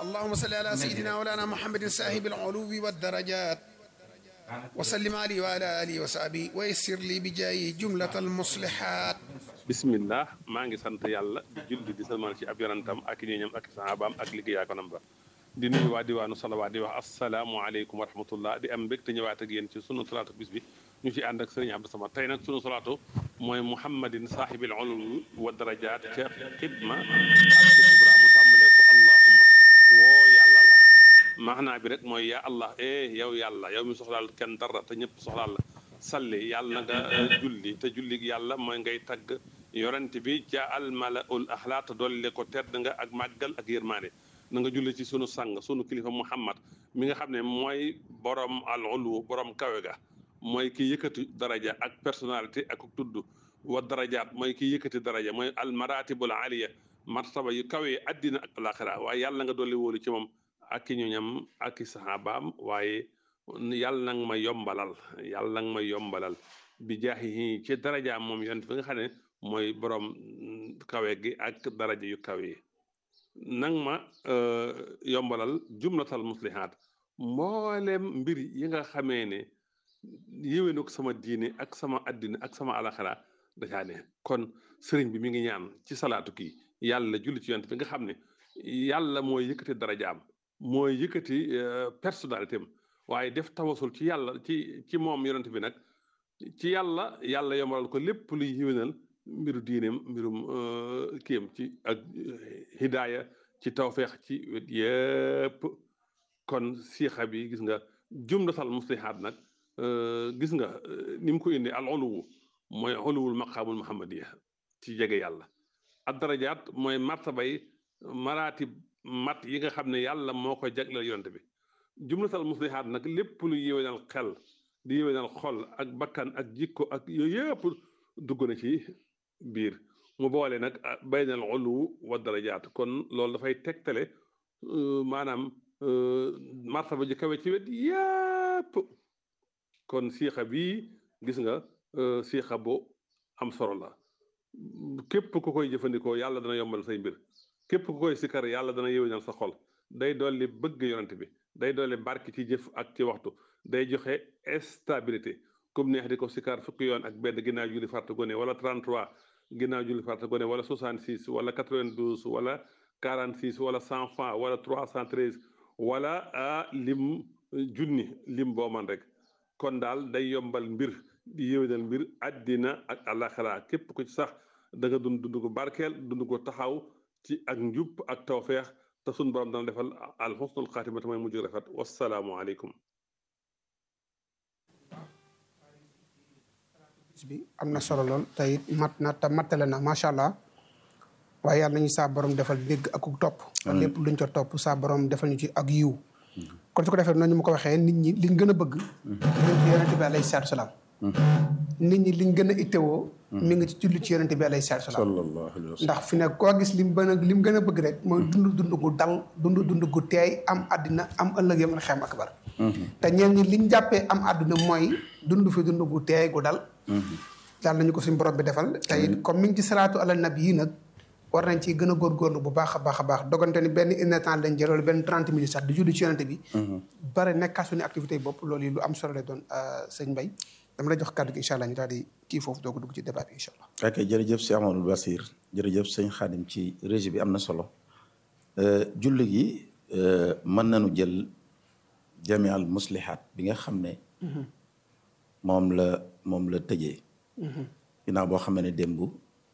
اللهم صل على سيدنا مولانا محمد صاحب العلو والدرجات وسلم عليه وعلى آله وصحبه ويسر لي بجايه جملة المصلحات bismillah maa ngi sant yàlla di julli di salmal ci ab yonantam ak ñooñam ak sahabaam ak liggéeyaa ko nam ba di nuyu waa diwaanu salawaat di wax asalaamualeykum wa rahmatullah di am mbég te ñëwaat ak yéen ci sunu salaatu bis bi ñu ci ànd ak sëriñ Abdou Samad tey nag sunu salaatu mooy muhammadin saahibil ulum wa darajaat ca xidma ak ca kubra mu tàmbalee ko allahumma woo yàlla la maanaa bi rek mooy yaa allah eh yow yàlla yow mi soxlaal kenn dara te ñëpp soxlaal la salli yàlla na nga julli te julli yàlla mooy ngay tagg yorante bi ca almalaul axlaa te dolli ko tedd nga ak màggal ak yërmaande na nga julli ci sunu sang sunu kilifa muhammad mi nga xam ne mooy borom al ulu borom kawe ga mooy ki yëkkati daraja ak personnalité ak tudd wa darajaat mooy ki yëkkati daraja mooy al maratibul aliya martaba yu kawe addina ak alaxira waaye yàlla nga dolli wóolu ci moom ak i ñoñam ak i saxaabaam waaye yàlla nag ma yombalal yàlla nag ma yombalal bi jaahi ci darajaam moom yonent bi nga xam ne mooy borom kawe gi ak daraja yu kawe yi nang ma yombalal jumlatal muslihaat mboolem mbir yi nga xamee ne yéwénuk sama diine ak sama addina ak sama alaxira dacaa ne kon sëriñ bi mi ngi ñaan ci salaatu kii yàlla julli ci yonent bi nga xam ne yàlla mooy yëkkati darajaam mooy yëkkati personnalité am waaye def tawasul ci yàlla ci ci moom yonent bi nag ci yàlla yàlla yombalal ko lépp luy yéwénal mbiru diineem mbirum kiyam ci ak hidaaya ci tawfeex ci wet yëpp kon siixa bi gis nga jumlatal muslihaat nag gis nga ni mu ko indi al uluwu mooy uluwul maqaamul muhammadiya ci jege yàlla ad darajaat mooy martabay maraatib mat yi nga xam ne yàlla moo ko jagleel yonent bi jumlatal muslihaat nag lépp lu yéwénal xel di yéwénal xol ak bakkan ak jikko ak yooyu yëpp dugg na ci biir mu boole nag baynal ulu wa darajaat kon loolu dafay tegtale maanaam martaba ji kawe ci wet yëpp kon siixa bii gis nga siixa bu am solo la képp ku koy jëfandikoo yàlla dana yombal say mbir képp ku koy sikkar yàlla dana yéwénal sa xol day dolli bëgg yonent bi day dolli barki ci jëf ak ci waxtu day joxe stabilité comme neex di ko sikkar fukki yoon ak benn ginnaaw julli farta gone wala 33 ginnaaw julli farta gone wala 66 wala 92 wala 46 wala 100 francs wala 313 wala a lim junni lim boo man rek kon daal day yombal mbir di yéwénal mbir àddina ak àllaxira képp ku ci sax da nga dund dund ko barkeel dund ko taxaw ci ak njub ak tawfeex te suñ borom dana defal al xusnul xaatimata mooy mujj rafet wassalaamu aleykum bi am na solo lool tey mat na te mattale na macha allah waaye yàlla nañu saa borom defal dégg ak topp lépp luñ ko topp saa borom defal ñu ci ak yiw kon su ko defee noonu ñu ma ko waxee nit ñi liñ gën a bëgg yonente bi alayhi salaatu salaam nit ñi liñ gën a ittewoo mi ngi ci julli ci yonente bi alayhi salaatu salaam ndax fi ne koo gis lim bën a lim gën a bëgg rek mooy dund dund gu dal dund dund gu teey am àddina am ëllëg yam na xem akbar te ñeen ñi liñ jàppee am àdduna mooy dund fi dund gu teey gu dal yàlla nañu ko suñu borom bi defal te it comme mi ngi ci salaatu ala nabi yi nag war nañ ci gën a góorgóorlu bu baax a baax a baax dogante ni benn une temps lañ jël wala benn trente minutes sax di julli ci yonente bi bare nekkaat suñu activité yi bopp loolu yi lu am solo lay doon sëñ Mbaye dama lay jox kàddu gi incha allah ñu daal di kii foofu doog a dugg ci débat bi incha allah ok jërëjëf si Amadou Basir jërëjëf sëñ Xaadim ci régie bi am na solo julli gi mën nañu jël jami al muslihat bi nga xam ne moom la moom la tëjee ginnaaw boo xam ne démb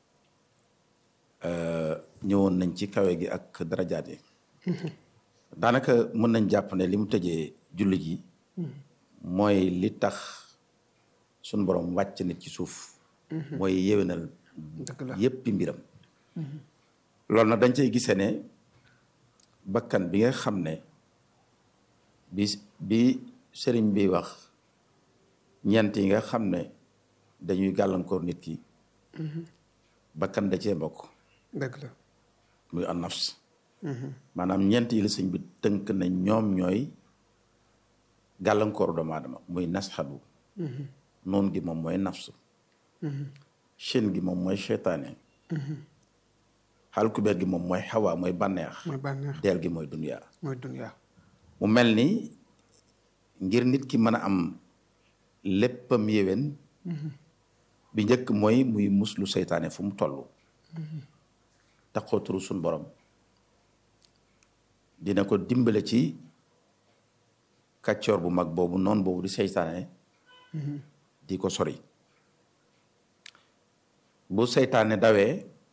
ñëwoon nañ ci kawe gi ak darajaat yi daanaka mën nañ jàpp ne li mu tëjee julli gi mooy li tax suñ borom wàcc nit ci suuf mooy yéwénal yéppi mbiram loolu nag dañ cay gisee ne bakkan bi nga xam ne bi bi sëriñ bi wax ñeent yi nga xam ne dañuy gàllankoor nit ki bakkan da cee bokk dëgg la muy an nafs maanaam ñeent yi la sëñ bi tënk na ñoom ñooy gàllankoor doomu aadama muy nasxadu noon gi moom mooy nafsu shin gi moom mooy cheytaane xaal kubéer gi moom mooy xawaa mooy bànneex mooy bànneex deel gi mooy duniyaa mooy dunya mu mel ni ngir nit ki mën a am léppam yéwén bi njëkk mooy muy muslu seytaane fu mu toll taxoo turu suñ borom dina ko dimbale ci kàccoor bu mag boobu noonu boobu di seytaane di ko sori bu seytaane dawee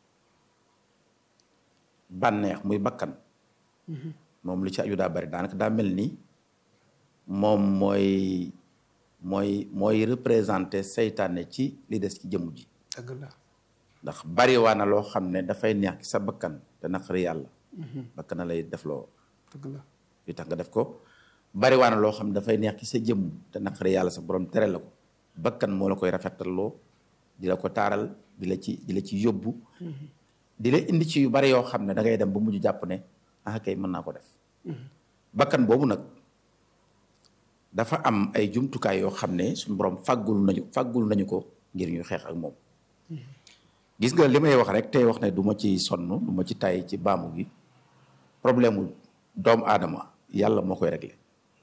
bànneex muy bakkan moom li ci aju daa bari daanaka daa mel ni moom mooy mooy mooy représenté seytaane ci li des ci jëmm ji dëgg la ndax bari waa na loo xam ne dafay neex ci sa bakkan te naqari yàlla bakkan na lay def loo dëgg la li tax nga def ko bari waa na loo xam ne dafay neex ci sa jëmm te naqari yàlla sa borom tere la ko bakkan moo la koy rafetaloo di la ko taaral di la ci di la ci yóbbu di la indi ci yu bari yoo xam ne da ngay dem ba mujj jàpp ne ah kay mën naa ko def bakkan boobu nag dafa am ay jumtukaay yoo xam ne suñu borom fàggul nañu fàggul nañu ko ngir ñu xeex ak moom gis nga li may wax rek tey wax ne du ma ci sonn du ma ci tay ci baamu gi problème mu doomu aadama yàlla moo koy réglé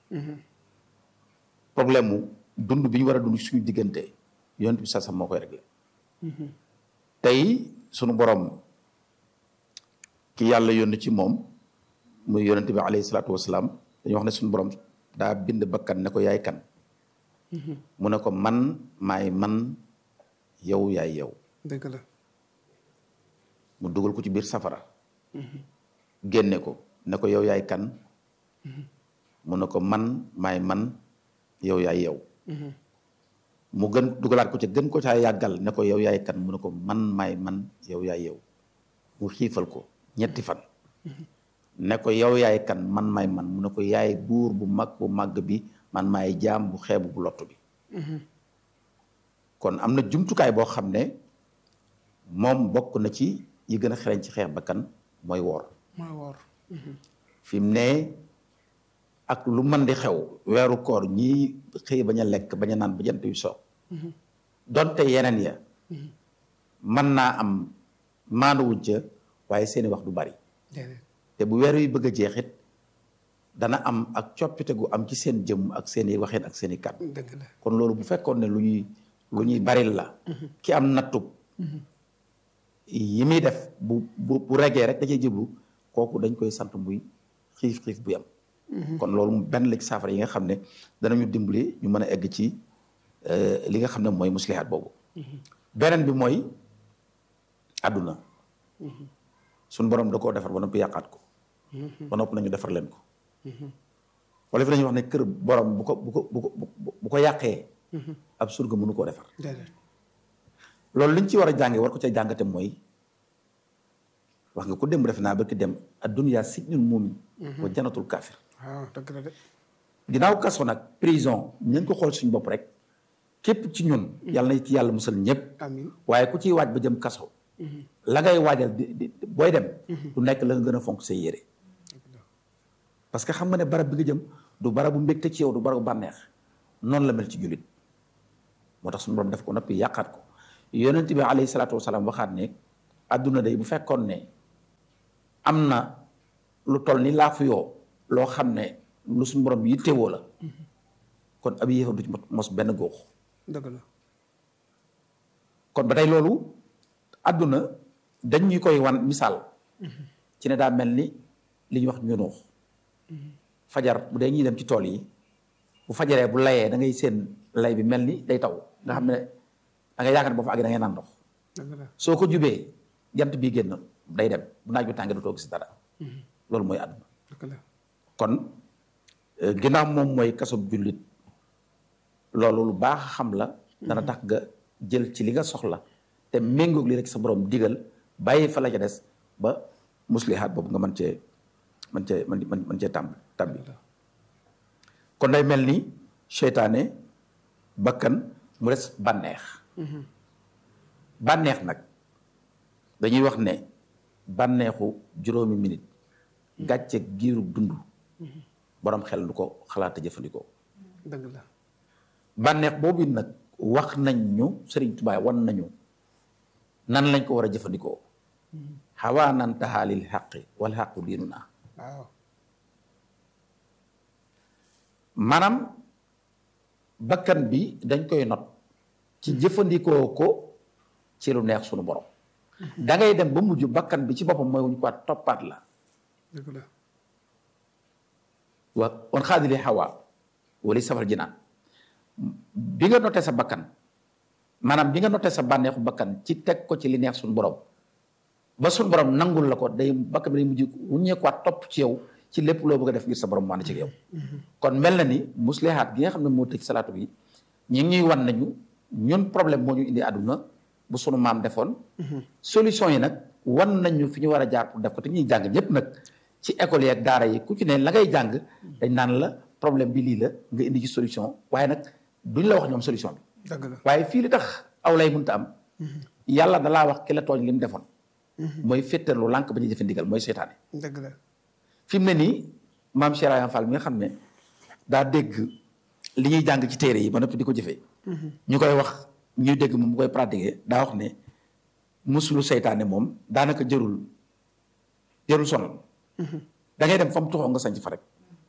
problème mu dund bi ñu war a dund suñu diggante yonent bi sax sax moo koy réglé tey sunu borom ki yàlla yónni ci moom muy yonent bi alayhi salaatu wasalaam dañuy wax ne suñu borom daa bind bakkan ne ko yaay kan mu ne ko man maay man yow yaay yow dëgg la mu dugal ko ci biir safara génne ko ne ko yow yaay kan mu ne ko man maay man yow yaay yow mu gën dugalaat ko ca gën ko caa yàggal ne ko yow yaay kan mu ne ko man maay man yow yaay yow mu xiifal ko ñetti fan ne ko yow yaay kan man maay man mu ne ko yaay buur bu mag bu màgg bi man maay jaam bu xeebu bu lottu bi kon am na jumtukaay boo xam ne moom bokk na ci yi gën a xereñ ci xeex bakkan mooy woor mooy woor fi mu ne ak lu mën di xew weeru koor ñii xëy bañ a lekk bañ a naan ba jant yu so donte yeneen ya mën naa am maanuwuñ ca waaye seeni wax du bari déedéet te bu weer yu bëgg a jeexit dana am ak coppite gu am ci seen jëmm ak seeni waxeen ak seeni kàddu dëgg la kon loolu bu fekkoon ne lu ñuy lu ñuy baril la ki am nattub yi muy def bu bu bu regee rek da cay jëblu kooku dañ koy sant muy xiif xiif bu yam kon loolu benn la ci saafara yi nga xam ne danañu dimbali ñu mën a egg ci li nga xam ne mooy muslihaat boobu beneen bi mooy àdduna suñ borom da koo defar ba noppi yàqaat ko ba noppi nañu defar leen ko wala fi dañuy wax ne kër borom bu ko bu ko bu ko bu ko yàqee ab surga mënu koo defar déedéet loolu liñ ci war a jànge war ko ca jàngate mooy wax nga ko dem defe naa ba ki dem adduniyaa sijnul muumin wa janatul kaafir waaw dëgg la de ginnaaw kaso nag prison ñu ko xool suñu bopp rek képp ci ñun yàlla na ci yàlla musal ñëpp amin waaye ku ciy waaj ba jëm kaso la ngay waajal di di booy dem du nekk la nga gën a fonk say yére parce que xam nga ne barab bi nga jëm du barabu mbégte ci yow du barabu bànneex noonu la mel ci jullit moo tax suñu borom def ko noppi yàqaat ko yonent bi alayhi salaatu wasalaam waxaat ne adduna day bu fekkoon ne am na lu toll ni laafu yoo loo xam ne lu suñu borom yittewoo la kon ab yéefar du ci mos benn góox dëgg la kon ba tey loolu adduna dañ ñu koy wan misaal ci ne daa mel ni li ñuy wax ñunuux fajar bu dee ñuy dem ci tool yi bu fajaree bu layee da ngay seen lay bi mel ni day taw nga xam ne da ngay yaakaar ne boo fa àggee da ngay naan ndox dëgg la soo ko jubee jant bii génn day dem bu naaj bi tàngee du toog si dara loolu mooy àdduna dëgg la kon euh, ginnaaw moom mooy kasob jullit loolu lu baax xam la dana tax nga jël ci li nga soxla te méngoog li rek sa borom digal bàyyi fa la ca des ba muslihaat boobu nga mën cee mën cee mën mën mën cee tàmb tàmbi kon day mel ni seytaane bakkan mu des bànneex bànneex nag dañuy wax ne bànneexu juróomi minute gàcceeg giirub dund borom xel du ko xalaata jëfandikoo dëgg la bànneex boobu nag wax nañ ñu Sëriñ Tuubaa wan nañu nan lañ ko war a jëfandikoo xawaanan taxaalil xaqi wal xaqu diinu naa waaw maanaam bakkan bi dañ koy not ci jëfandikoo ko ci lu neex sunu borom da ngay dem ba mujj bakkan bi ci boppam mooy wuñ ko toppaat la dëgg la wa wan xaadili xawa wali safal jinaan bi nga noté sa bakkan maanaam bi nga noté sa bànneexu bakkan ci teg ko ci li neex suñu borom ba suñu borom nangul la ko day bakkan bi day mujj wuññeekuwaat topp ci yow ci lépp loo bëgg a def ngir sa borom mu ànd ci yow kon mel na ni muslihaat gi nga xam ne moo tëj salaatu bi ñu ngi ñuy wan nañu ñun problème moo ñu indi àdduna bu sunu maam defoon solution yi nag wan nañu fi ñu war a jaar pour def ko te ñuy jàng ñëpp nag ci école yi ak daara yi ku ci ne la ngay jàng dañ naan la problème bi lii la nga indi ci solution waaye nag duñ la wax ñoom solution bi dëgg la waaye fii li tax aw lay mënta am yàlla dalaa wax ki la tooñ li mu defoon mooy féttarlu lànk ba ñuy jëfe ndigal mooy seetaane dëgg la fi mu ne nii maam Cheikh Ayane Fall mi nga xam ne daa dégg li ñuy jàng ci téere yi ba noppi di ko jëfee ñu koy wax ñuy dégg moom mu koy pratiquer daa wax ne musulu seytaane moom daanaka jërul jërul sonal da ngay dem fa mu tuxoo nga sañ fa rek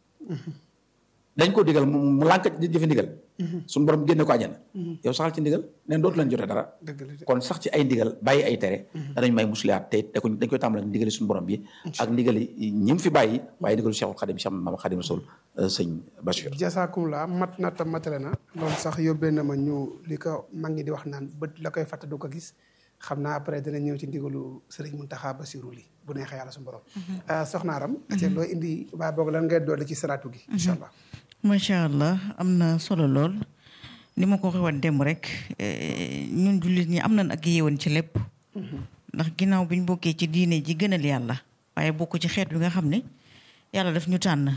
dañ ko digal mu mu lànk di jëfe ndigal suñu borom génne ko àjjana yow saxal ci ndigal neen dootu leen jotee dara dëgg la de kon sax ci ay ndigal bàyyi ay tere danañ may musliyaat te da ko dañ koy tàmbale ndigali suñu borom bi ak ndigali ñi mu fi bàyyi waaye ndigalu Cheikhul Khadim Cheikh Mama Khadim Rasul sëñ Bachir jasaakum la mat na tam matale na loolu sax yóbbee na ma ñu li ko mag ñi di wax naan bët la koy fàtte du ko gis xam naa après dina ñëw ci ndigalu sëriñ Muntaxa Basiru li bu neexee yàlla suñu borom soxnaaram te loo indi baa boog lan ngay dolli ci salaatu gi incha allah macha allah am na solo lool ni ma ko waxee woon démb rek eh, ñun jullit ñi am nañ ak yéewoon ci lépp ndax ginnaaw bi ñu bokkee ci diine ji gënal yàlla waaye bokk ci xeet bi nga xam ne yàlla daf ñu tànn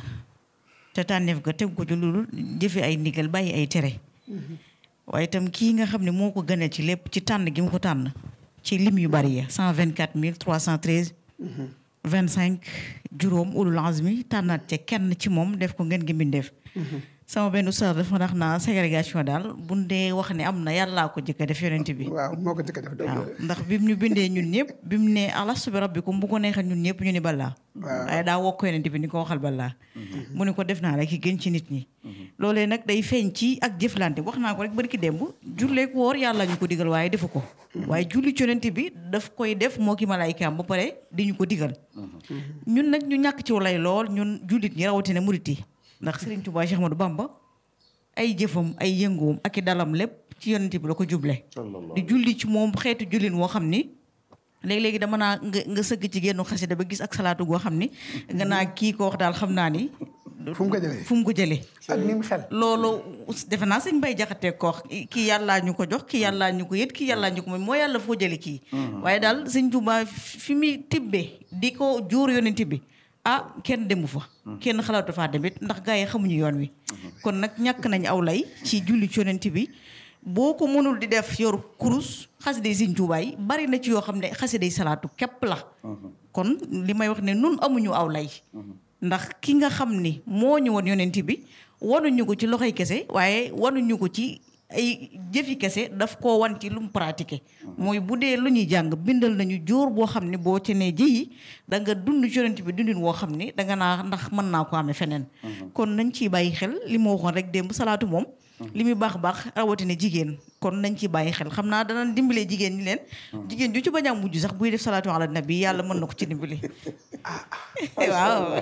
te tànneef ga teg ko ci loolu jëfe ay ndigal bàyyi ay tere waaye itam kii nga xam ne moo ko gënal ci lépp ci tànn gi mu ko tànn ci lim yu bari ya cent vingt quatre mille trois cent treize vingt cinq juróom ulul azmi tànnaat ca kenn ci moom def ko ngeen gi mbindeef sama benn ustaas dafa ndax naa ségrégation daal bu dee wax ne am na yàllaa ko jëkk a def yonent bi waaw moo ko njëkk a def dëgg waaw ndax bi mu ñu bindee ñun ñëpp bi mu ne alastu bi rabbikum bu ko neexee ñun ñëpp ñu ni balaa waaye daa wokk yonent bi ni ko waxal balaa mu ne ko def naa la ki gën ci nit ñi loolee nag day feeñ ci ak jëflante wax naa ko rek bari ki démb julleek woor yàlla ñu ko digal waaye defu ko waaye julli ci yonent bi daf koy def moo ki malaaykaam ba pare di ñu ko digal ñun nag ñu ñàkk ci lay lool ñun jullit ñi rawatina murit yi ndax Serigne Touba Cheikh Ahmadou Bamba ay jëfam ay yëngoom ak i dalam lépp ci yonent bi la ko juble di julli ci moom xeetu jullin woo xam ni léegi-léegi dama naa nga nga sëgg ci génnu xasida ba gis ak salaatu goo xam ni nga naa kii ko wax daal xam naa ni fu mu ko jëlee fu mu ko jëlee ak ni mu xel loolu defe naa sëñ Bay Jaxate ko wax kii yàllaa ñu ko jox kii yàllaa ñu ko yët kii yàllaa ñu ko moom moo yàlla foo jële kii waaye daal sëñ Tuubaa fi muy tibbee di ko jóor yonent bi ah kenn demu fa kenn xalaatu faa demit ndax gars yi xamuñu yoon wi kon nag ñàkk nañ aw lay ci julli ci yonent bi boo ko mënul di def yor kurus xasida yi Sëñ Tuubaa yi bari na ci yoo xam ne xasida yi salaatu képp la kon li may wax ne nun amuñu aw lay ndax ki nga xam ni moo ñu woon yonent bi wanuñu ko ci loxoy kese waaye wanuñu ko ci ay jëfi kese daf koo wan ci lu mu pratiqué mooy bu dee lu ñuy jàng bindal nañu jóor boo xam ne boo ci nee jëyi da nga dund ci yonent bi dundin woo xam ni danga naa ndax mën naa ko amee feneen kon nañ ciy bàyyi xel li ma waxoon rek démb salaatu moom li muy baax baax rawatina jigéen kon nañ ci bàyyi xel xam naa danañ dimbalee jigéen ñi leen jigéen ju ci bañ a mujj sax buy def salaatu ala nabi yàlla mën na ko ci dimbali waaw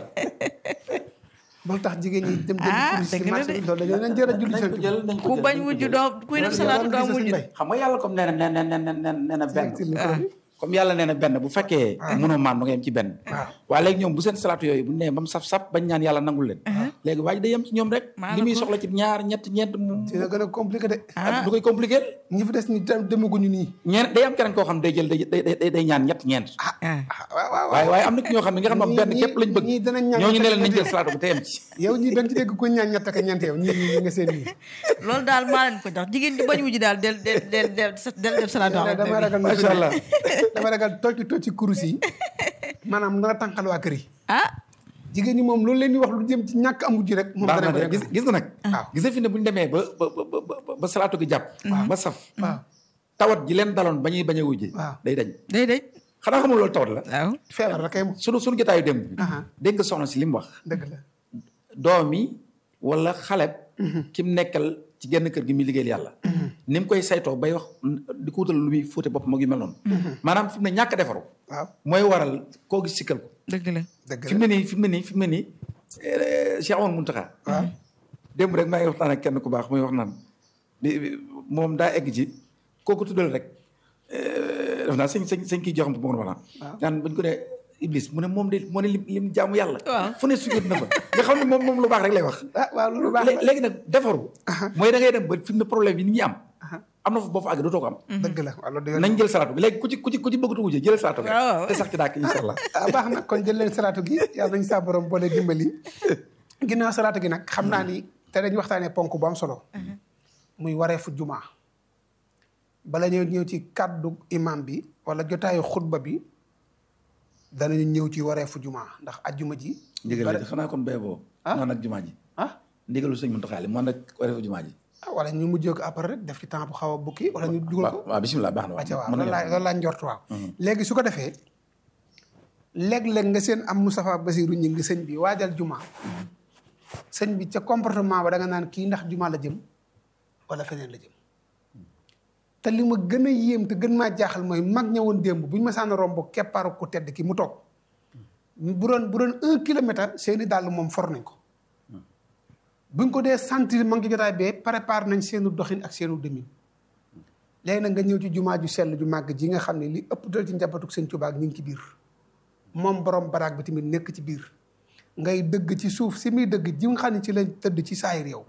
bul tax jigéen ñi dem Ah, dem dëgg la marché de. bi loolu dañoo leen jër a julli seen jël nañ ko ku jël bañ mujj doo kuy def salaatu doo mujj xam nga yàlla comme nee na nee na nee na nee na benn ci micro bi. comme yàlla nee na benn bu fekkee mënoo maan ba nga yem ci benn waaye léegi ñoom bu seen salaatu yooyu bu nee ba mu saf-saf bañ ñaan yàlla nangul leen léegi waa ji day yem ci ñoom rek Maa li la muy ko- soxla ci ñaar ñett ñeent mu dina gën a compliqué de ah du koy compliqué ñi fi des ñi tam demaguñu nii ñeent day am keneen koo xam day jël day day day ñaan ñett ñeent ah waaw waaw waaye waaye am na ci ñoo xam ne nga xam ne ñii- benn képp lañ bëgg ñii danañ ñaan ñooñu ne leen nañ ñett jël salaatu bu te yem ci yow ñii da nga ci dégg ku ñaan ñett ak ñeent yow ñii ñii nga seen ñii loolu daal maa leen ko jox jigéen di bañ mujj daal del del del del del def salaatu ala dama nabi ragal Macha Allah. dama ragal toog ci toog ci kurus yi maanaam na nga tànqal waa kër yi ah jigéen ñi moom loolu leen di wax lu jëm ci ñàkk am wujj rek moom baax dana na ko de def gis gis nga nag waaw gis nga fi ne bu ñu demee ba ba ba ba ba salaatu gi jàpp ba saf waaw tawat ji leen daloon ba ñuy bañ a wujje waaw day dañ day day xanaa xamul loolu tawat la waaw feebar la kay moom sunu sunu jotaayu démb bi Aha. dégg nga soxna si li mu wax dëgg la doom yi wala xaleb ki mu nekkal ci genn kër gi muy liggéeyal yàlla ni mu koy saytoo bay wax di ko wutal lu muy fóote boppam ak yu mel noonu maanaam fi mu ne ñàkk a defaru waaw mooy waral koo gis sikkal ko dëgg la dëgg fi mu ne nii fi mu ne nii fi mu ne nii eh, Cheikh Amadou Mountakha waaw démb rek maa ngi waxtaan ak kenn ku baax muy wax naan di- di- moom daa egg ci kooku tuddal rek eh, def naa sëñ sëñ sëñ kii joxam moom wax naan naan bañ ko ne Iblis mu ne moom de moo ne lim lim jaamu yàlla Waaw. fu ne sujjóot na fa nga xam ne moom moom lu baax rek lay wax ah waaw lu baax Lé- léegi nag defaru mooy da ngay dem ba fi mu ne problème yi nit ñi am am na fa boo fa àgg dootoo ko am dëgg la waaw loolu dëgg la nañ jël salaatu bi léegi ku ci ku ci ku ci bëgg tuuti jëlal salaatu bi Waaw. rek te sax ci dàkk incha allah ah baax na kon jël leen salaatu gi yàlla nañu saa borom boole dimbali ginnaaw salaatu gi nag xam naa ni te dañu waxtaanee ponk bu am solo muy wareefu jumaa bala ñëw ñëw ci kàddu imam bi wala jotaayu xutba bi danañu ñëw ci wareefu jumaa ndax ajjuma ji ndigal li xanaa kon bee boo Ah. man ak jumaa ji ah ndigalu sëñ Muntaxa li man ak wareefu jumaa ji ah wala ñu mujjee ko après rek def ci temps bu xaw a bukki wala ñu dugal ko waaw waaw bisimilah baax na acca waaw mën loolu nga laa loolu laa njort waaw léegi su ko defee léeg-léeg nga seen am Moustapha Basirou ñi ngi sëñ bi waajal juma sëñ bi ca comportement ba da nga naan kii ndax juma la jëm wala feneen la jëm te li ma gën a yéem te gën maa jaaxal mooy mag ñëwoon démb bu ñu ma saan romb keppaaru ku tedd ki mu toog bu doon bu doon un kilomètre seeni dàll moom for nañ ko buñ ko dee sentir ma ngi ci jotaay bee préparé nañ seenu doxin ak seenu demin léegi nag nga ñëw ci jumaa ju sell ju màgg ji nga xam ne li ëpp dal ci njabootu sëñ Tuubaa ñu ngi ci biir moom borom baraag bi tamit nekk ci biir ngay dëgg ci suuf si muy dëgg ji nga xam ne ci lañ tëdd ci saayir yow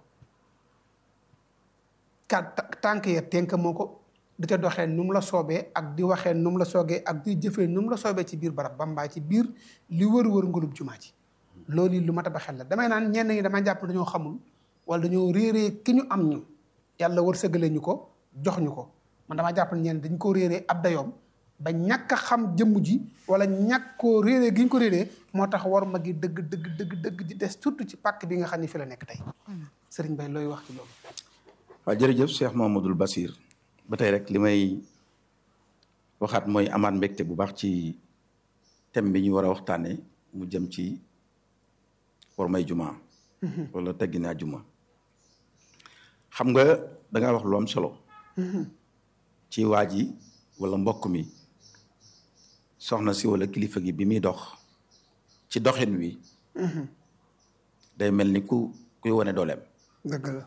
kat tànk ya tenk moo ko di ca doxee nu mu la soobee ak di waxee nu mu la soogee ak di jëfee nu mu la soobee ci biir barab ba mbaa ci biir li wër-wër ngulub jumaa ji loolu lu mat a ba xel la damay naan ñenn ñi dama jàpp dañoo xamul wala dañoo réeree ki ñu am ñu yàlla war sëgale ñu ko jox ñu ko man dama jàpp ne ñenn dañ ko réeree ab dayoom ba ñàkk a xam jëmm ji wala ñàkk koo réeree gi ñu ko réeree moo tax war ma gi dëgg dëgg dëgg dëgg di des surtout ci pàkk bi nga xam ne fi la nekk tey sëriñ Bay looy wax ci loolu waaw jërëjëf Cheikh Mamadou Basir ba tey rek li may waxaat mooy amaat mbégte bu baax ci thème bi ñu war a waxtaanee mu jëm ci war may juma. wala teggina juma. xam nga da ngaa wax lu am solo. ci waa ji wala mbokk mi soxna si wala kilifa gi bi muy dox ci doxin wi. day mel ni ku kuy wane dooleem. dëgg la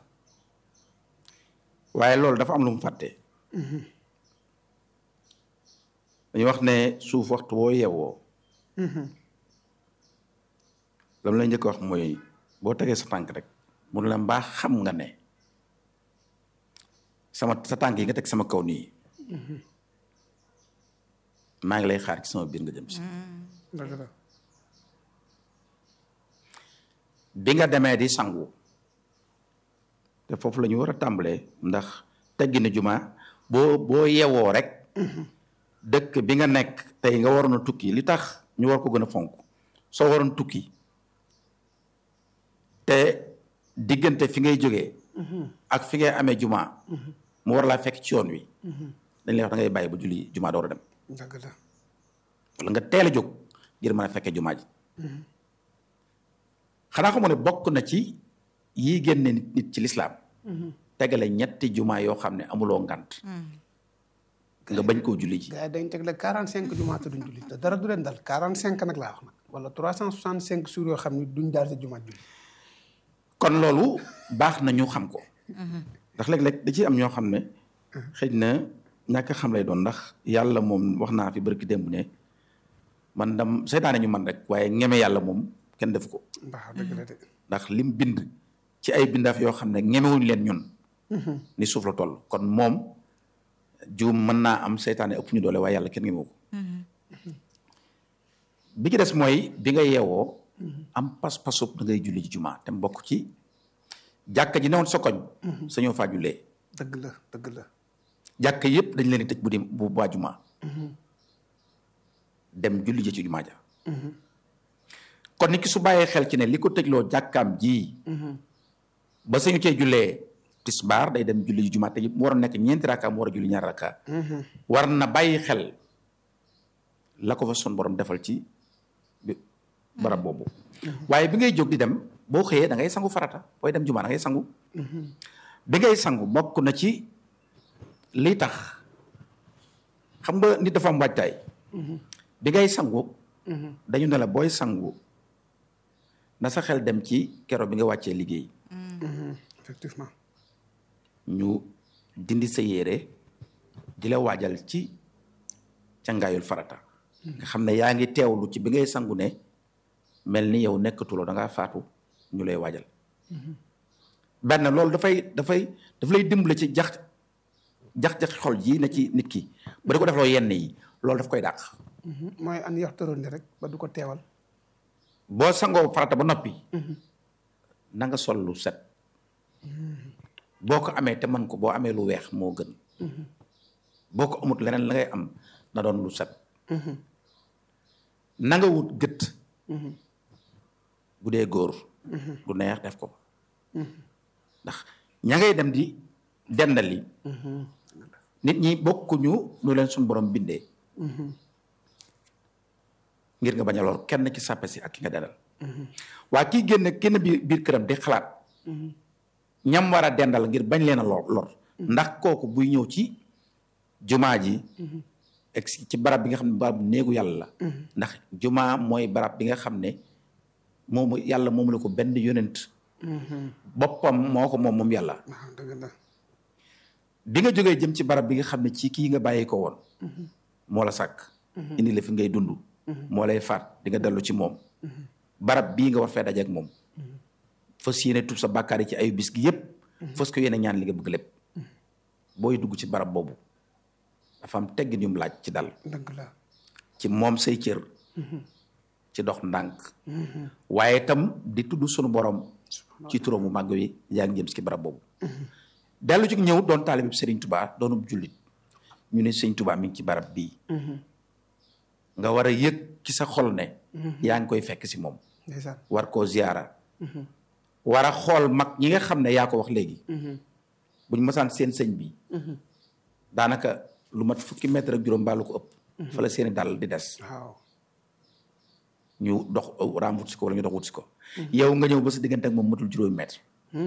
waaye loolu dafa am lu mu fàtte dañu wax ne suuf waxtu woo yeewoo lam lay njëkk wax mooy boo tegee sa tànk rek mu ne la mbaa xam nga ne sama sa tànk yi nga teg sama kaw nii maa ngi lay xaar ci sama biir nga jëm si dëgg la bi nga demee di sangu te foofu la ñu war a tàmbalee ndax teggi na juma boo boo yewoo rek dëkk bi nga nekk tey nga waroon a tukki li tax ñu war ko gën a fonk soo waroon tukki te diggante fi ngay jógee ak fi ngay amee juma mu war laa fekk ci yoon wi dañ lay wax da ngay bàyyi ba julli juma door a dem dëgg la wala nga teel a jóg ngir mën a fekkee jumaa ji xanaa xamoo ne bokk na ci yii génne nit nit ci lislaam tegale ñetti jumaa yoo xam ne amuloo ngant nga bañ koo julli ji gars yi dañ tegle quarante cinq jumaa te duñ julli te dara du leen dal quarante cinq nag laa wax nag wala trois cent soixante cinq jours yoo xam ne duñ daal sa jumaa julli kon loolu baax na ñu xam ko ndax léeg-léeg da ciy am ñoo xam ne xëy na ñàkk xam lay doon ndax yàlla moom wax naa fi barki démb ne man dam seytaane ñu man rek waaye ñeme yàlla moom kenn def ko mbaax dëgg la de ndax lim bind ci ay bindaaf yoo xam ne ñemewuñ leen ñun ni suuf la toll kon moom juum mën naa am seytaane ëpp ñu doole waaye yàlla kenn ñemewu ko bi ci des mooy bi nga yeewoo am pas-pasub da ngay julli ci jumaa te mbokk ci jàkka ji newoon sa koñ sañoo faa jullee dëgg la dëgg la jàkka yëpp dañ leen di tëj bu di bu waa jumaa dem julli ji ci jumaa ja kon nit ki su bàyyee xel ci ne li ko tëjloo jàkkaam ji ba sañu cee jullee tisbaar day dem julli ji jumaa te mu war a nekk ñeenti rakka mu war a julli ñaari rakka war na bàyyi xel la ko fa sun borom defal ci bi- barab boobu waaye bi ngay jóg di dem boo xëyee da ngay sangu farata booy dem jumaa da ngay sangu bi ngay sangu bokk na ci li tax xam nga nit dafa am waajtaay bi ngay sangu dañu ne la booy sangu na sa xel dem ci kero bi nga wàccee liggéey effectivement ñu dindi sa yére di la waajal ci cangaayul farata nga xam ne yaa ngi teewlu ci bi ngay sangu ne mel ni yow nekkatuloo da ngaa faatu ñu lay waajal benn loolu dafay dafay daf lay dimbale ci jax jax-jax xol ji ne ci nit ki ba di ko defloo yenn yi loolu daf koy dàq mooy an yaxtaroon ni rek ba du ko teewal boo sangoo farata ba noppi na nga sol lu set boo ko amee te man ko boo amee lu weex moo gën boo ko amut leneen la ngay am na doon lu set na nga wut gët bu dee góor lu neex def ko ndax ña ngay dem di dendali nit ñi bokkuñu nu leen suñ borom bindee ngir nga bañ a lor kenn ci sàppe si ak ki nga dendal waa kii génn kenn biir biir këram di xalaat ñam war a dendal ngir bañ leen a lor lor ndax kooku buy ñëw ci jumaa ji ak si- ci barab bi nga xam ne barab néegu yàlla la ndax jumaa mooy barab bi nga xam ne moomu yàlla moomu la ko benn yonent boppam moo ko moom moom yàlla waaw dëgg la bi nga jógee jëm ci barab bi nga xam ne ci kii nga bàyyi ko woon moo la sàkk indi la fi ngay dund moo lay faat di nga dellu ci moom barab bii nga war fee dajeek moom fas yéene tub sa bàkkaar yi ci ayu bis gi yépp fas ko yéene ñaan li nga bëgg lépp booy dugg ci barab boobu dafa am teggin yu mu laaj ci dal dëgg la ci moom say cër ci dox ndànk waaye itam di tudd sunu borom ci turam mu màgg wi yaa ngi jëm ci barab boobu dellu ci ñëw doon taalibe Serigne Touba doonub jullit ñu ne Serigne Touba mi ngi ci barab bii nga war a yëg ci sa xol ne yaa ngi koy fekk si moom ndeysaan war koo ziyaara war a xool mag ñi nga xam ne yaa ko wax léegi buñ masaan seen sëñ bi daanaka lu mat fukki mètre ak juróom mbaa lu ko ëpp fa la seeni dàll di des waaw ñu dox raam wut si ko wala ñu dox wut si ko yow nga ñëw ba sa diggante ak moom matul juróomi mètre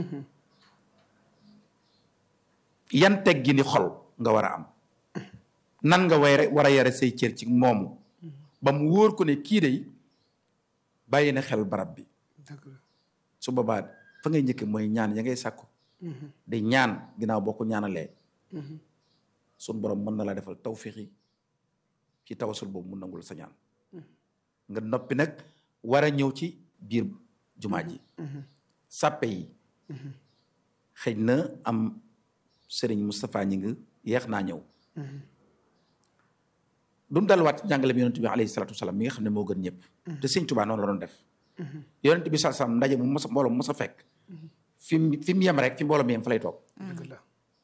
yan teg gi ni xol nga war a am nan nga way war a yare say cër ci moomu ba mu wóor ko ne kii day bàyyi na xel barab bi dëgg la su boobaa fa ngay njëkk mooy ñaan ya ngay sàkku di ñaan ginnaaw boo ko ñaanalee sun borom mën na la defal tawfiixi ci tawasul boobu mu nangul sa ñaan nga noppi nag war a ñëw ci biir jumaa ji sàppe yi xëy na am sëriñ Moustapha ñi ngi yeex naa ñëw dumu dalwaat ci njàngale bi yonent bi alayhi salaatu wasalaam mi nga xam ne moo gën ñëpp te sëñ Tuubaa noonu la doon def yonent bi sa sam ndaje mu mos a mbooloo mos a fekk fi mu fi mu yem rek fi mbooloo mi yem fa lay toog dëgg la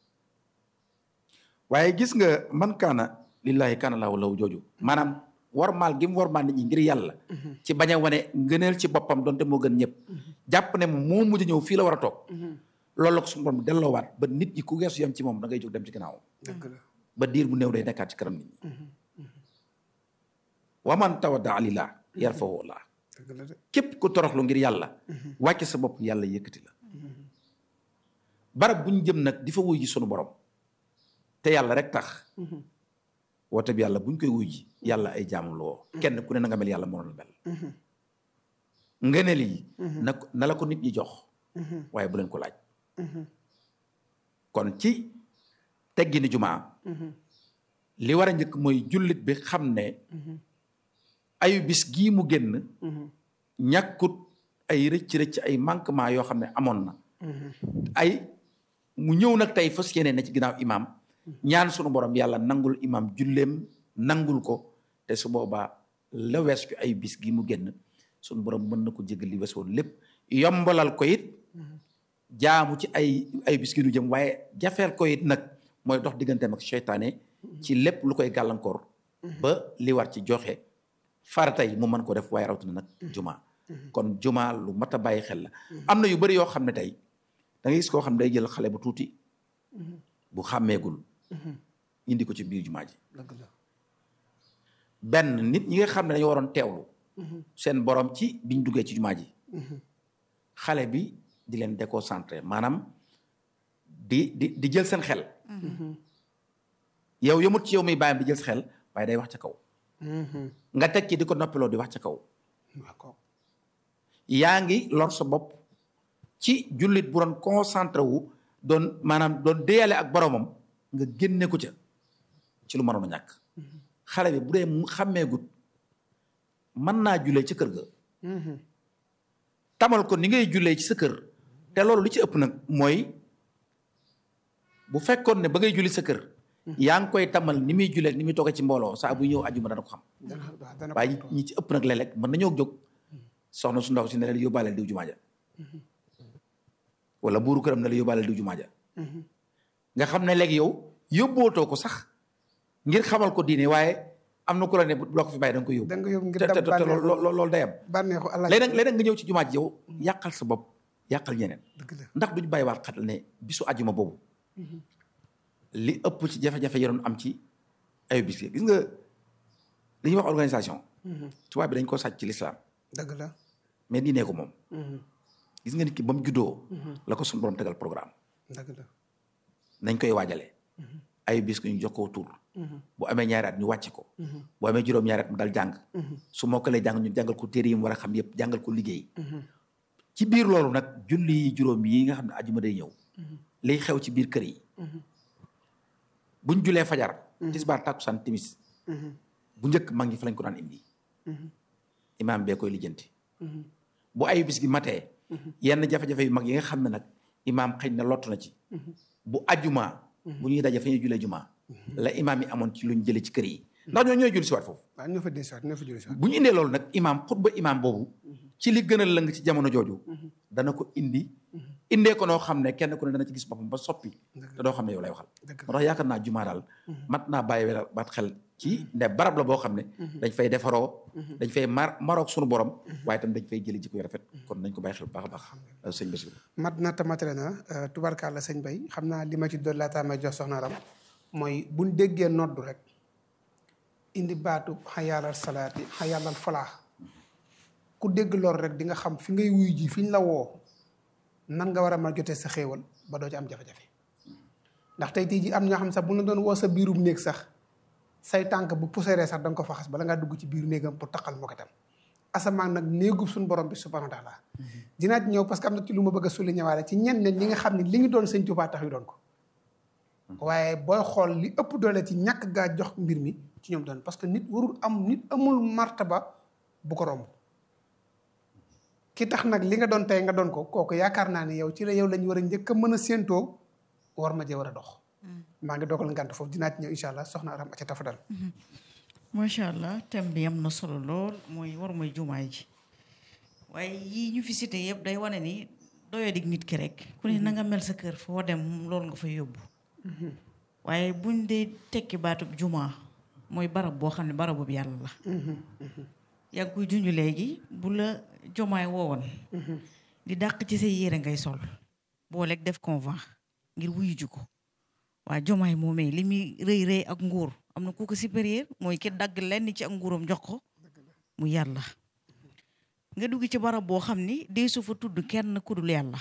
waaye gis nga man kaana lillahi kaana laahu lahu jooju maanaam warmaal gi mu warmaal nit ñi ngir yàlla ci bañ a wane ngëneel ci boppam donte moo gën ñëpp jàpp ne moo mujj ñëw fii la war a toog loolu la ko suñu borom delloowaat ba nit ñi ku geesu yem ci moom da ngay jóg dem ci ginnaaw dëgg la ba diir bu néew day nekkaat ci kanam nit ñi waman tawadda lillah yarfahu Allah dëgg la de képp ku toroxlu ngir yàlla wàcce sa bopp yàlla yëkkati la barab bu ñu jëm nag di fa wuy ji sunu borom te yàlla rek tax woote bi yàlla bu ñu koy wuy ji yàlla ay jaamam la woo kenn ku ne na nga mel yàlla moo la mel ngëneel yi na ko- na la ko nit ñi jox waaye bu leen ko laaj kon ci teggini jumaa li war a njëkk mooy jullit bi xam ne ayu bis gii mu génn ñàkkut ay rëcc rëcc ay manquement yoo xam ne amoon na ay mu ñëw nag tey fas yéene na ci ginnaaw imaam ñaan sunu borom yàlla nangul imaam julleem nangul ko te su boobaa la wees ci ay bis gi mu génn sunu borom mën na ko jégal li wees woon lépp yombalal ko it jaamu ci ay ay bis gi nu jëm waaye jafeel ko it nag mooy dox digganteem ak seytaane ci lépp lu koy gàllankoor ba li war ci joxe farata yi mu mën ko def waaye rawatina nag juma kon juma lu mat a bàyyi xel la am na yu bëri yoo xam ne tey da ngay gis koo xam ne day jël xale bu tuuti bu xàmmeegul indi ko ci biir jumaa ji dëgg la benn nit ñi nga xam ne dañoo waroon teewlu seen borom ci biñ duggee ci jumaa ji xale bi di leen déconcentré maanaam di di di jël seen xel yow yëmut ci yow muy bàyyam di jël sa xel waaye day wax ca kaw nga teg ci di ko noppiloo di wax ca kaw d'accord yaa ngi lor sa bopp ci jullit bu doon concentré wu doon maanaam doon déyale ak boromam nga génne ko ca ci lu mënoon a ñàkk xale bi bu dee mu xàmmeegut mën naa jullee ci kër ga tamal ko ni ngay jullee ci sa kër te loolu li ci ëpp nag mooy bu fekkoon ne ba ngay julli sa kër yaa ngi koy tamal ni muy jullee ni muy toogee ci mbooloo saa bu ñëw ajuma dana ko xam dana waaw dana ko waaye ñi ci ëpp nag léeg-léeg mën nañoo jóg soxna su ndaw si ne la yóbbaaleel diw jumaa ja wala buuru këram ne la yóbbaaleel diw jumaa ja nga xam ne léegi yow yóbbootoo ko sax ngir xamal ko diine waaye am na ku la ne bu la ko fi bàyyi da nga koy yóbbu da nga yóbbu ngir te te dab te bànneexu loolu loolu day am bànneexu allah léeg-léeg léeg-léeg nga ñëw ci jumaa ji yow yàqal sa bopp yàqal ñeneen dëgg la ndax duñu bàyyi waat xatal ne bisu ajuma boobu li ëpp ci jafe-jafe yi doon am ci ayu bis yi gis nga li ñuy wax organisation tubaab bi dañ ko sàcc ci lislaam dëgg la mais diine ko moom gis nga nit ki ba mu juddoo la ko suñu borom tegal programme dëgg la nañ koy waajalee ayu bis ko ñu jox ko tur bu amee ñaari at ñu wàcc ko bu amee juróom ñaari at mu dal jàng su mokkalee jàng ñu jàngal ko téere yi mu war a xam yëpp jàngal ko liggéey ci biir loolu nag julli yi juróom yi nga xam ne ajuma day ñëw liy xew ci biir kër yi buñ julee fajar tisbaar takkusaan timis bu njëkk mag ñi fa lañ ko daan indi imaam bee koy lijjanti bu ayu bis gi matee yenn jafe-jafe yu mag yi nga xam ne nag imaam xëy na lottu na ci bu ajuma bu ñuy daje fa ñuy julee juma la imaam yi amoon ci luñ jëlee ci kër yi ndax ñoo ñooy julli si waat foofu waaw ñoo fa des waat ñoo fa julli si waat bu ñu indee loolu nag imaam xutba imaam boobu ci li gën a lëng ci jamono jooju dana ko indi indee ko noo xam ne kenn ku ne dana ci gis boppam ba soppi te doo xam ne yow lay waxal dëgg moo tax yaakaar naa jumaa daal mat naa bàyyi wel baat xel ci ne barab la boo xam ne dañ fay defaroo dañ fay mar maroog sunu borom waaye tam dañ fay jëli jikko yu rafet kon nañ ko bàyyi xel bu baax a baax sëñ Bassirou mat na tamatale na tubarkalla sëñ bay xam naa li ma ci doon laataa may jox soxna Ram mooy buñ déggee noddu rek indi baatu xayaalal salaati xayaalal falaax ku dégg loolu rek di nga xam fi ngay wuyu ji fi ñu la woo nan nga war a mën a jotee sa xéewal ba doo ci am jafe-jafe ndax tey tey ji am ñoo xam sax bu la doon woo sa biirum néeg sax say tànk bu puseeree sax da nga ko faxas bala ngaa dugg ci biiru néegam pour taqal moo ko tam asamaan nag néegub suñu borom bi subhanahu wa taala dinaa ci ñëw parce que am na ci lu ma bëgg a souligner waale ci ñenn ñi nga xam ne li ñu doon sëñ Tuubaa tax yu doon ko waaye booy xool li ëpp doole ci ñàkk gaa jox mbir mi ci ñoom doon parce que nit warul am nit amul martaba bu ko romb ki tax nag li nga doon tey nga doon ko kooku yaakaar naa ne yow ci la yow lañ war a njëkk a mën a séentoo war ma jee war a dox maa ngi dogal ngant foofu dinaa ci ñëw incha allah soxna aram a ca tafadal macha allah thème bi am na solo lool mooy war mooy jumaay ji waaye yii ñu fi cité yëpp day wane ni doyadig nit ki rek ku ne na nga mel sa kër foo dem loolu nga fa yóbbu waaye buñ dee tekki baatub jumaa mooy barab boo xam ne barabu yàlla la yaa ngi koy junj léegi bu la jomaay woowoon di dàq ci say yére ngay sol booleeg def convent ngir wuyu ju ko waa jomaay moomee li muy rëy rëy ak nguur am na ku ko supérieur mooy ki dagg lenn ci ak nguuram jox ko mu yàlla nga dugg ci barab boo xam ni dee su fa tudd kenn ku dul yàlla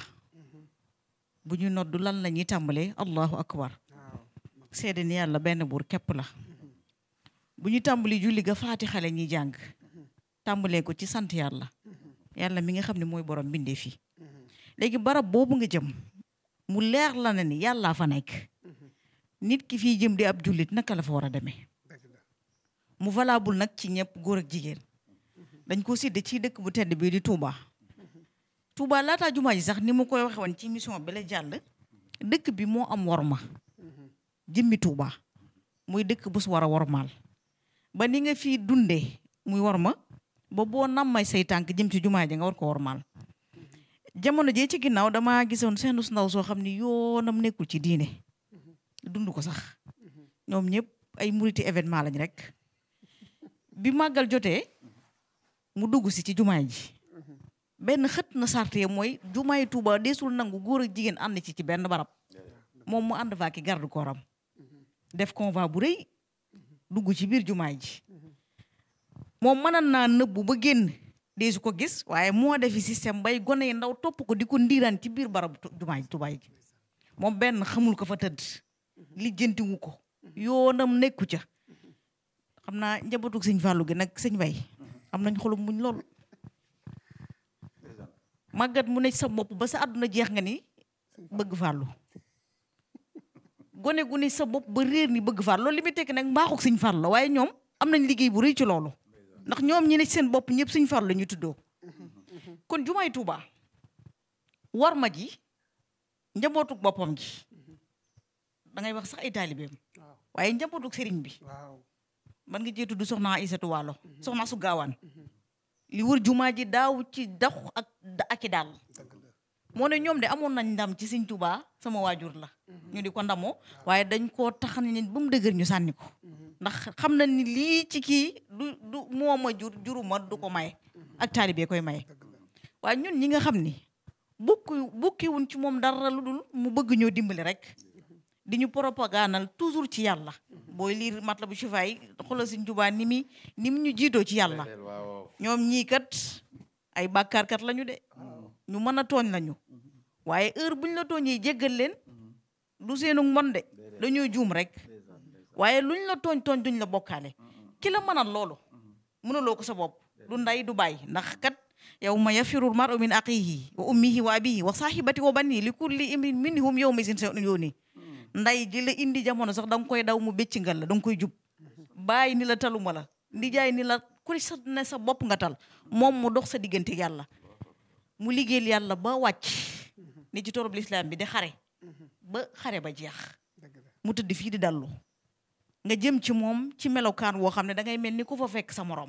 bu ñu noddu lan la ñuy tàmbalee allahu akbar seede ni yàlla benn buur képp la bu ñu tàmbali julli ga faati xale ñuy jàng tàmbalee ko ci sant yàlla yàlla mi nga xam ne mooy borom bindee fii léegi barab boobu nga jëm mu leer la na ni yàllaa fa nekk nit ki fii jëm di ab jullit naka la fa war a demee mu valable nag ci ñëpp góor ak jigéen dañ ko sédde ci dëkk bu tedd bii di Touba Touba laataa jumaa ji sax ni ma koy waxe woon ci mission bi la jàll dëkk bi moo am worma jëmmi Touba muy dëkk bu su war a wormaal ba ni nga fii dundee muy worma ba boo nammay say tànk jëm ci jumaa ji nga war ko wormaal jamono jee ci ginnaaw damaa gisoon seen su ndaw soo xam ni yoonam nekkul ci diine dund ko sax ñoom ñëpp ay muriti événement lañ rek bi màggal jotee mu dugg si ci jumaay ji benn xët na sarte mooy jumaay Tuuba deesul nangu góor ak jigéen ànd ci ci benn barab moom mu ànd faa ki garde kooram def convoi bu rëy dugg ci biir jumaay ji moom mënan naa nëbbu ba génn deesu ko gis waaye moo defi système bay gone yi ndaw topp ko di ko ndiiraan ci biir barabu jumaay tubaay ji moom benn xamul ko fa tëdd lijjantiwu ko yoonam nekku ca xam naa njabootu sëñ Fallou gi nag sëñ Bay am nañ xolum muñ lool màggat mu ne sa bopp ba sa àdduna jeex nga ni bëgg Fallou gone gu ne sa bopp ba réer ni bëgg Fallou loolu li muy tekki nag mbaaxuk sëñ Fallou la waaye ñoom am nañ liggéey bu rëy ci loolu ndax ñoom ñi ne seen bopp ñëpp sëñ Fallou la ñu tuddoo kon jumaay Tuuba war ma ji njabootuk boppam ji da ngay wax sax ay taalibeem waaye njabootuk sëriñ bi waaw man nga jee tudd soxna Aïssatou Waalo soxna su gaawaan li wër jumaa ji daaw ci dox ak ak i daal moo ne ñoom de amoon nañ ndam ci sëñ Tuubaa sama waajur la ñu di ko ndamoo waaye dañ koo tax ne ba mu dëgër ñu sànni ko ndax xam na ni lii ci kii du du mooma jur juruma du ko maye ak taalibe koy maye waaye ñun ñi nga xam ni bukki bukkiwuñ ci moom dara lu dul mu bëgg ñoo dimbali rek di ñu propagandal toujours ci yàlla booy liir Matlabu Chifaay xoolal Sëñ Tuubaa ni mi ni mu ñu jiitoo ci yàlla ñoom ñii kat ay bàkkaarkat lañu de ñu mën a tooñ lañu waaye heure buñ la tooñee jéggal leen du seenu mbon de dañoo juum rek waaye luñ la tooñ tooñ duñ la bokkaale ki la mënal loolu mënuloo ko sa bopp du nday du bàyyi ndax kat yawma yafiru l-mar'u min axiihi wa ummihi wa abihi wa sahibati wa banihi li kulli imrin minhum yawma izin sha'nun yughnihi nday ji la indi jamono sax da nga koy daw mu bécc ngal la da nga koy jub bàyyi ni la taluma la ndi jaay ni la ku sa ne sa bopp nga tal moom mu dox sa diggante yàlla mu liggéeyal yàlla ba wàcc ni ci torop lislaam bi di xare ba xare ba jeex mu tëdd fii di dallu nga jëm ci moom ci melokaan woo xam ne da ngay mel ni ku fa fekk sa morom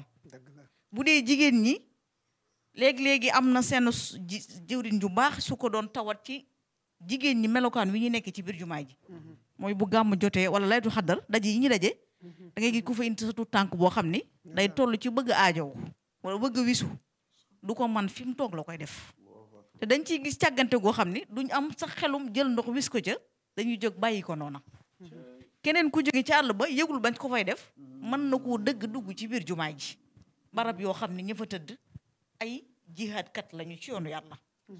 bu dee jigéen ñi léegi-léegi am na seen jëwriñ ju baax su ko doon tawat ci jigéen ñi melokaan wi ñu nekk ci biir jumaa ji mooy bu gàmm jotee wala laytu xaddar daje yi ñu daje da ngay gis ku fa indi sa tuut tànk boo xam ni day toll ci bëgg aajow wala bëgg wisu du ko man fi mu toog la koy def te dañ ciy gis càggante goo xam ni duñ am sax xelum jël ndox wis ko ca dañuy jóg bàyyi ko noona keneen ku jóge ci àll ba yëgul bañ ko fay def mën na koo dëgg dugg ci biir jumaa ji barab yoo xam ne ña fa tëdd ay jihaadkat lañu ci yoonu yàlla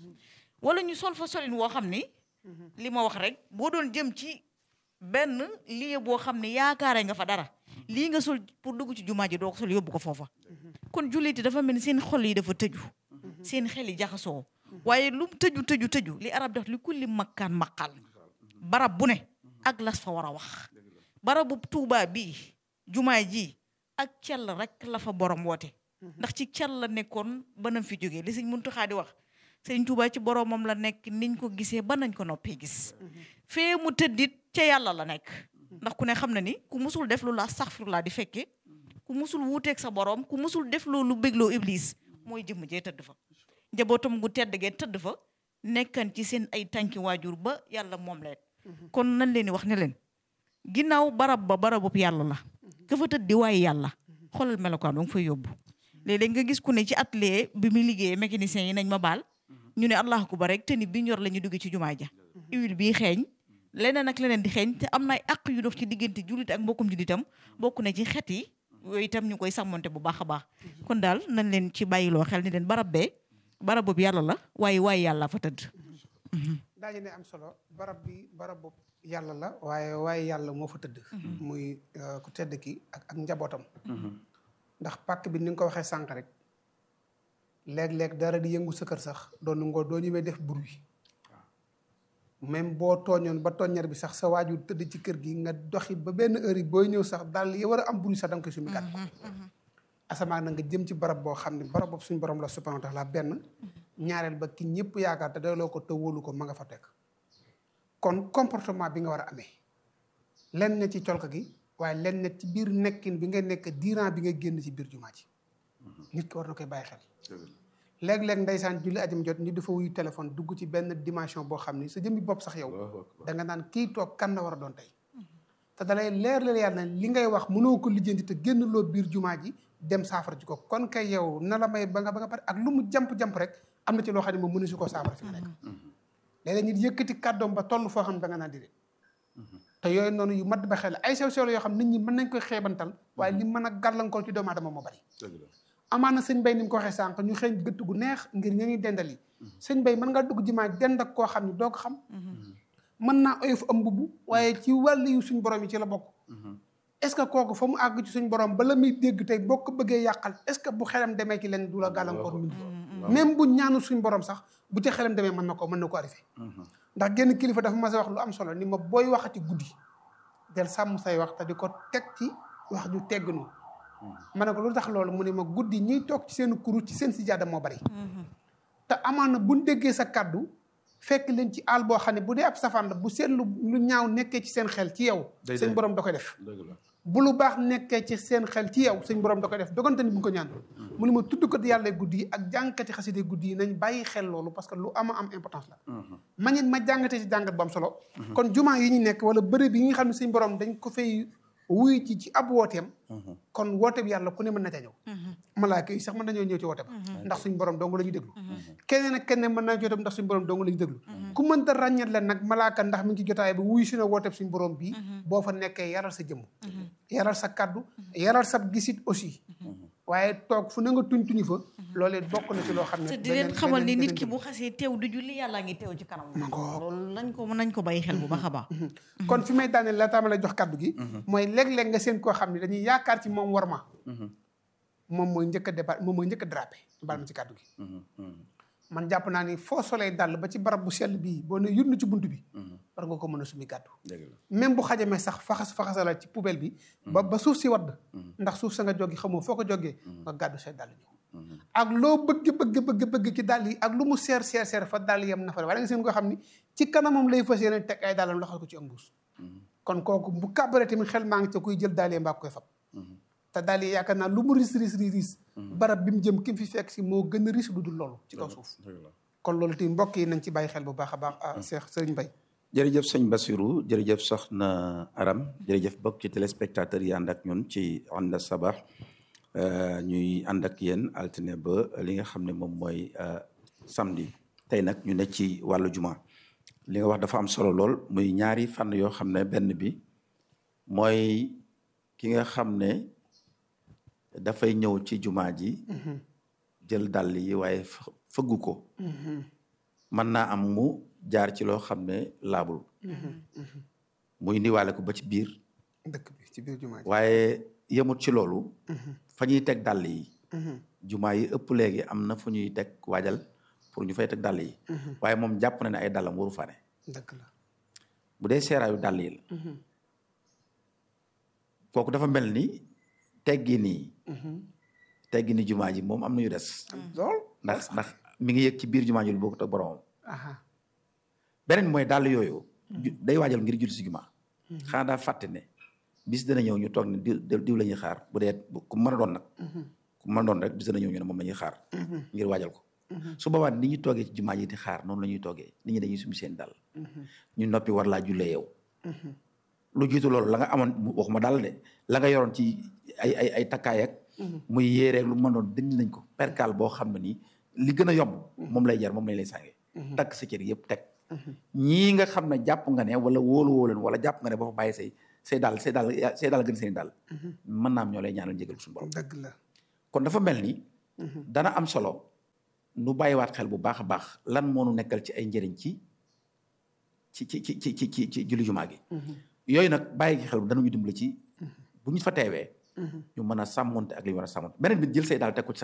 wala ñu sol fa solin woo xam ni li ma wax rek boo doon jëm ci benn lieu boo xam ne yaakaare nga fa dara lii nga sol pour dugg ci jumaa ji doo ko sol yóbbu ko foofa kon julliti dafa mel ni seen xol yi dafa tëju seen xel yi jaxasoo waaye lu tëju tëju tëju li arab def li kulli makkaan maqal barab bu ne ak las fa war a wax barabu tuubaa bii jumaa ji ak cell rek la fa borom woote ndax ci cell la nekkoon ba nam fi jógee li sëñ Muntaxa di wax sëñ Tuubaa ci boromam la nekk niñ ko gisee ba nañ ko noppee gis fee mu tëddit ca yàlla la nekk ndax ku ne xam na ni ku musul def lu la astaxfirullah di fekke ku musul wuuteeg sa borom ku musul def loolu bégloo iblis mooy jëmm jee tëdd fa njabootam gu tedd gee tëdd fa nekkan ci seen ay tànki waajur ba yàlla moom leen kon nañ leen di wax ne leen ginnaaw barab ba barabub yàlla la ka fa tëdd di waaye yàlla xoolal melokaan ba nga fay yóbbu léeg-léeg nga gis ku ne ci atelier bi muy liggéeyee mécanicien yi nañ ma baal ñu ne allahu akbar rek te ni bi ñor la ñu dugg ci jumaa ja huile bii xeeñ leneen ak leneen di xeeñ te am na ay àq yu dox ci diggante jullit ak mbokkum jullitam bokk na ci xet yi yooyu itam ñu koy sàmmonte bu baax a baax kon daal nañ leen ci bàyyiloo xel ni leen barab bee barab boobu yàlla la waaye waaye yàlla fa tëdd daañu ne am solo barab bi barab boobu yàlla la waaye waaye yàlla moo fa tëdd muy ku tedd ki ak ak njabootam ndax pàkk bi ni nga ko waxee sànq rek léeg-léeg dara di yëngu sa kër sax doon ngoo doo ñëwee def bruit même boo tooñoon ba tooññar bi sax sa waajur tëdd ci kër gi nga doxi ba benn heure yi booy ñëw sax daal yi war a am bruit sax da nga koy sumi kat asamaan na nga jëm ci barab boo xam ne barab boobu suñu borom la subhanahu wa taala benn ñaareel ba ki ñëpp yaakaar te doyloo ko te wóolu ko ma nga fa teg kon comportement bi nga war a amee lenn ne ci colka gi waaye lenn ne ci biir nekkin bi nga nekk diiran bi nga génn ci biir jumaa ji nit ki war na koy bàyyi xel léeg-léeg ndeysaan julli ajam jot ñu dafa wuyu téléphone dugg ci benn dimension boo xam ni sa jëmmi bopp sax yow da nga naan kii toog kan la war a doon tey te dalay leer la yàlla ne li ngay wax mënoo ko lijjanti te génn loo biir jumaa ji dem saafara ji ko kon kay yow na la may ba nga ba nga pare ak lu mu jamp-jamp rek am na ci loo xam ne moom mënu si koo saafara fi nga nekk léeg-léeg nit yëkkati kàddoom ba toll foo xam ne da nga naan di de te yooyu noonu yu mat ba xel ay sew sew la yoo xam nit ñi mën nañ koy xeebantal waaye li mën a gàllankoor ci doomu aadama moo bari amaana sëñ bay ni mu ko waxee sànq ñu xëy gëtt gu neex ngir ña ñuy dendal yi sëñ bay mën nga dugg jimaa dend ak koo xam ne doo ko xam mën naa oyof am mbubb waaye ci wàll yu suñ borom yi ci la bokk est ce que kooku fa mu àgg ci suñ borom ba la muy dégg tey boo ko bëggee yàqal est ce que bu xelam demee ci leen du la gàllankoor min même bu ñaanul suñ borom sax bu ci xelam demee mën na ko mën na ko arrivé ndax genn kilifa dafa mas a wax lu am solo ni ma booy waxati guddi del sàmm say wax te di ko teg ci wax ju teggnu ma ne ko lu tax loolu mu ne ma guddi ñiy toog ci seen kuru ci seen sijaada moo bari te amaana buñ déggee sa kàddu fekk leen ci àll boo xam ne bu dee ab safaan la bu seen lu lu ñaaw nekkee ci seen xel ci yow seen borom da koy def bu lu baax nekkee ci seen xel ci yow seen borom da koy def dogante ni bu ko ñaan mu ne ma tudd ko yàlla guddi yi ak jàngkati xaside guddi yi nañ bàyyi xel loolu parce que lu ama am importance la ma ñit ma jàngatee ci jàngat bu am solo kon jumaa yi ñu nekk wala bërëb yi nga xam ne seen borom dañ ko fay wuy ci ci ab wooteem kon woote bi yàlla ku ne mën na ca ñëw malaaka yi sax mën nañoo ñëw ci woote ba ndax suñ borom dong la ñuy déglu keneen ak keneen mën naa jotam ndax suñ borom dong la ñuy déglu ku mënta ràññat leen nag malaaka ndax mi ngi ci jotaay bi wuy su ne woote suñ borom bii boo fa nekkee yaral sa jëmm yaral sa kaddu yaral sa gisit aussi waaye toog fu na nga tuñ tuñu fa loolee bokk na ci loo xam ne te di leen xamal ni nit ki bu xasee teew du julli yàllaa ngi teew ci kanam loolu nañ ko nañ ko bàyyi xel bu baax a baax kon fi may daaneel la taama lay jox kaddu gi mooy léeg-léeg nga seen koo xam ne dañuy yaakaar ci moom war ma moom mooy njëkk a débat moom mooy njëkk a drapé baal ma ci kaddu gi man jàpp naa ni foo solee dàll ba ci barab bu sell bii boo ne yunn ci bunt bi war nga ko mën a sumi gàddu même bu xajamee sax faxas faxasala ci poubelle bi ba ba suuf si wadd ndax suuf sa nga jógi xamoo foo ko jógee nga gàddu say dàll ñëw ak loo bëgg bëgg bëgg bëgg ci dàll yi ak lu mu seer seer seer fa dàll yam na fa wala nga seen koo xam ni ci kanamam lay fas yéene teg ay dàllam loxal ko ci ëmbuus kon kooku bu kàbbaree tamit xel maa ngi ca kuy jël dàll yi mbaa koy fab te daal yi yaakaar naa lu mu ris ris ris ris barab bi mu jëm ki mu fi fekk si moo gën a ris lu dul loolu ci kaw suuf kon loolu tamit mbokk yi nañ ci bàyyi xel bu baax a baax ah Cheikh Serigne Mbaye jërëjëf sëñ Bassirou jërëjëf soxna Aram jërëjëf bokk ci téléspectateurs yi ànd ak ñun ci Onda Sabah ñuy ànd ak yéen altine ba li nga xam ne moom mooy samedi tey nag ñu ne ci wàllu juma li nga wax dafa am solo lool muy ñaari fànn yoo xam ne benn bi mooy ki nga xam ne dafay ñëw ci jumaa ji jël dàll yi waaye fëggu ko mën naa am mu jaar ci loo xam ne laabul muy indiwaale ko ba ci biir dëkk bi ci biir jumaa ji waaye yemut ci loolu fa ñuy teg dàll yi jumaa yi ëpp léegi am na fu ñuy teg waajal pour ñu fay teg dàll yi waaye moom jàpp na ne ay dàllam waru fa ne dëkk la bu dee seeraayu dàll yi la kooku dafa mel ni teggi nii teggi ni jumaa ji moom am na yu des lool ndax ndax mi ngi yëg ci biir jumaa ji lu bokkut ak boromam beneen mooy dàll yooyu day waajal ngir julli si jumaa xanaa daa fàtte ne bis dana ñëw ñu toog ne diw diw la ñuy xaar bu dee ku mën a doon nag ku mën a doon rek bis dana ñëw ñu ne moom la ñuy xaar ngir waajal ko su boobaa ni ñu toogee ci jumaa ji di xaar noonu la ñuy toogee nit ñi dañuy sumi seen dàll ñu noppi war laa jullee yow lu jiitu loolu la nga amoon waxuma daal de la nga yoroon ci ay ay ay takkaay ak muy yéereeg lu mën doon dindi nañ ko perkaal boo xam ne nii li gën a yomb moom lay jar moom lañ lay sàngee takk sa cër yëpp teg ñii nga xam ne jàpp nga ne wala wóolu woo leen wala jàpp nga ne ba fa bàyyi say say daal say daal say daal gën seen daal mën naa am ñoo lay ñaanal njëgal suñu borom dëgg la kon dafa mel ni dana am solo nu bàyyiwaat xel bu baax a baax lan moo nu nekkal ci ay njëriñ ci ci ci ci ci ci ci julli jumaa gi yooyu nag bàyyi gi xel danañu dimbali ci bu ñu fa teewee ñu mën a sàmmonte ak li ñu war a sàmmonte beneen bi jël say daal teg ko ci sa